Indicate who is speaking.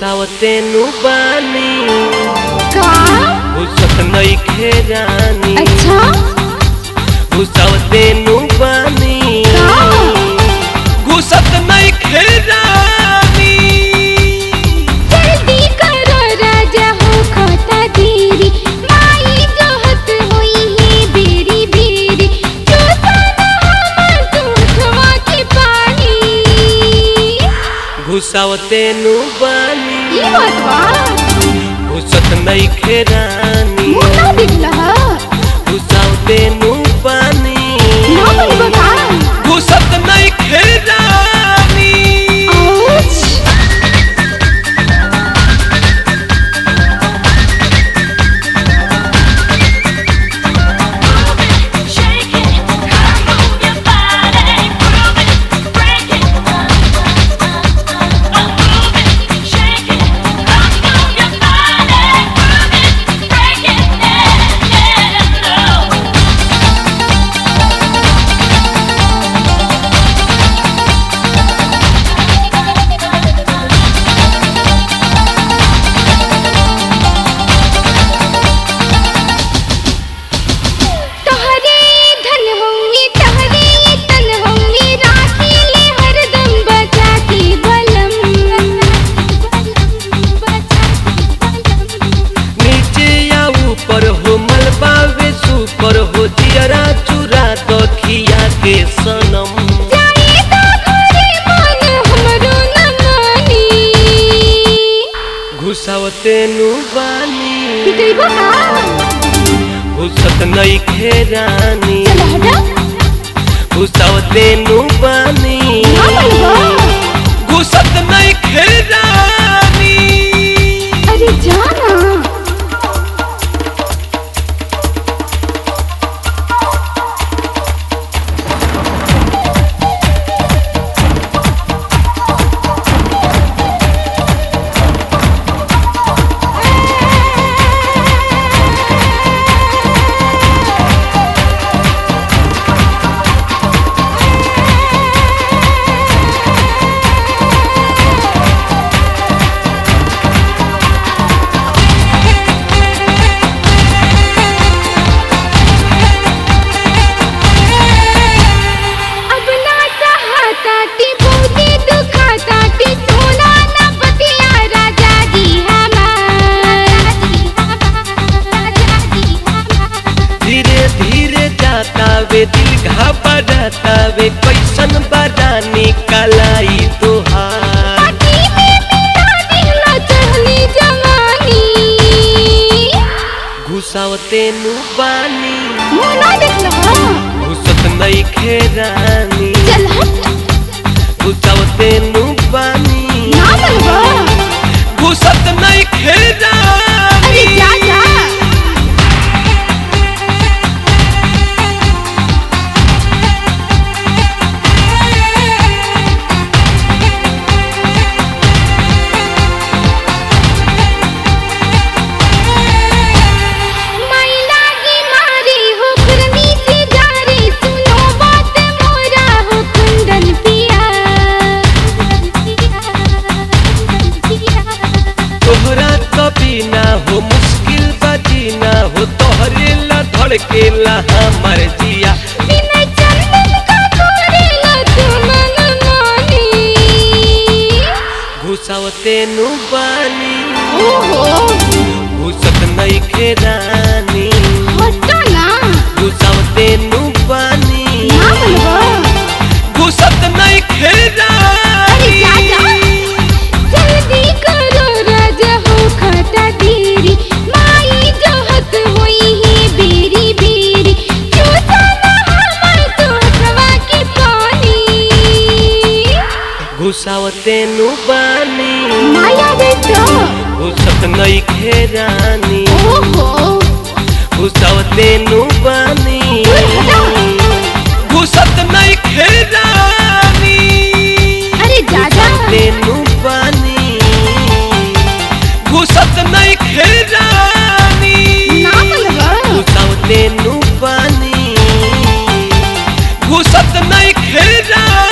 Speaker 1: घुसावते नु बानी
Speaker 2: का
Speaker 1: घुसत नइखे रानी
Speaker 2: अच्छा
Speaker 1: घुसावते नु बानी
Speaker 2: का
Speaker 1: घुसत नइखे रानी
Speaker 2: जल्दी करो राजा हो खाता देरी माई जोहत होई है बेरी बेरी चूसा ना हमर दूधवा के पानी
Speaker 1: घुसावते नु बानी
Speaker 2: ई बात बा
Speaker 1: घुसत नइखे रानी
Speaker 2: मुंह ना दिखला
Speaker 1: घुसावते नु बानी
Speaker 2: ना बनबा का
Speaker 1: घुसत नइखे रानी
Speaker 2: ouch
Speaker 3: Shake it, move your body, prove it, break it, move it, shake it, move your body, prove it, break it, yeah, yeah,
Speaker 2: तहरे धन होंगे तहरे तन होंगे राखी ले हरदम बचा के बलम
Speaker 1: नीचे या ऊपर हो मलबा वे सुपर हो जियरा चुरा तो खिया के सनम
Speaker 2: जाए तो घरे मन हमरो न मानी
Speaker 1: घुसावते नु बानी
Speaker 2: पिटैबो का
Speaker 1: घुसत नइखे रानी
Speaker 2: चल हटा
Speaker 1: घुसावते नु बानी
Speaker 2: ना बनबो
Speaker 1: घुसत नइखे रानी
Speaker 2: अरे जाना अब ना सहाता टी बहुते दुखाता टी सोना ना बतिया राजा जी हमार
Speaker 1: धीरे धीरे जाता वे दिल घबराता वे कैसन बरानी कलाई तोहार
Speaker 2: पार्टी में मेरा दिहला चढ़ली जवानी
Speaker 1: घुसावते नु बानी
Speaker 2: मुंह ना देखला
Speaker 1: घुसत नइखे रानी
Speaker 2: चल हट
Speaker 1: घुसावते नु बानी
Speaker 2: ना बनबो
Speaker 1: घुसत नइखे रानी
Speaker 2: अरे जा जा माई लागी मारी हो खुरमी से जा रे सुनो बात मोरा हो कुंदन पिया
Speaker 1: तोहरा कभी ना हो मुश्किल बजीना हो तोहरे ला धड़केला हमर जिया
Speaker 2: बिना चंदन का करेला तू मन मानी
Speaker 1: घुसावते नु बानी
Speaker 2: ओहो
Speaker 1: घुसत नइखे रानी
Speaker 2: हटा ना
Speaker 1: घुसावते नु बानी
Speaker 2: ना बनबो
Speaker 1: घुसत नइखे
Speaker 2: अरे जा जा
Speaker 1: रानी
Speaker 2: जल्दी करो राजा हो खाता देरी माई जोहत होई है बेरी बेरी चूसा ना हमर तोहवा के पानी
Speaker 1: घुसावते नु बानी
Speaker 2: माया रे तो
Speaker 1: घुसत नइखे रानी
Speaker 2: ओहो
Speaker 1: घुसावते नु बानी
Speaker 2: हटा।
Speaker 1: घुसत नइखे रानी
Speaker 2: अरे जा जा
Speaker 1: तेनु बानी घुसत नइखे रानी
Speaker 2: ना बनबो
Speaker 1: घुसावते नु बानी घुसत नहीं खेरा